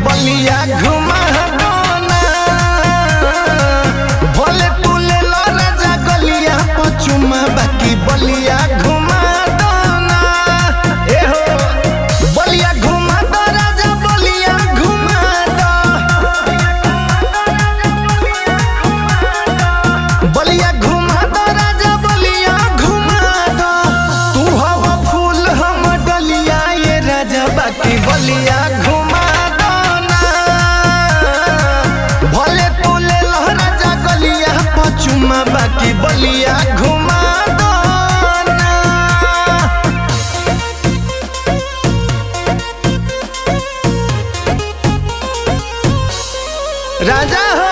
बलिया घुमा दो ना भले तू ले लो राजा गलिया पचुमा बाकी बलिया घुमा दो ना ए हो बलिया घुमा दो राजा बलिया घुमा दो बलिया घुमा दो राजा बलिया घुमा दो तू हवा फूल हम डलिया ये राजा बाकी बलिया घुमा दो ना भले तू ले लो राजा गलिया पचुमा बाकी बलिया घुमा दो ना राजा हो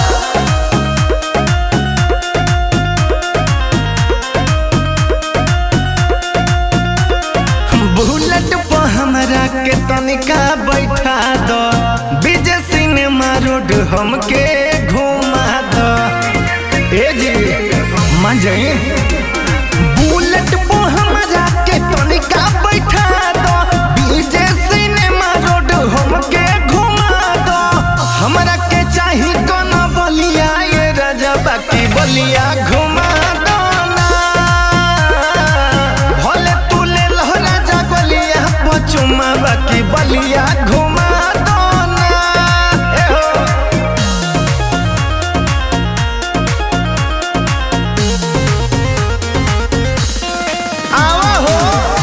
बुलेट पर हमरा के तनिका बैठा दो विजय सिनेमा रोड हमके घुमा दो ए जी मान जाए बुलेट पर हमरा के तनिका बैठा दो विजय सिनेमा रोड हमके घुमा दो हमरा के चाही कोना बलिया ये राजा बाकी बलिया घुमा दो ना भले तू ले लो राजा बलिया पचुमा बाकी बलिया घुमा दो ना ए हो आवा हो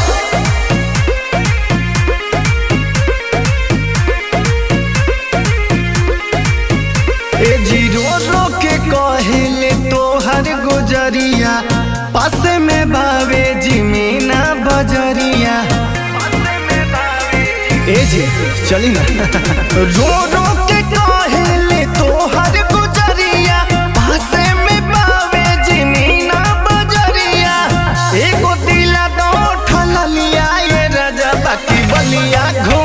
ए जीरो रो के कहेले तोहर गुजरिया पास में बावे जिमीना बजरिया ए जी चली ना रो रो के कहेले तोहर गुजरिया पास में बावे जिमीना बजरिया एगो दिला दो ठललिया ये राजा बाकी बलिया घो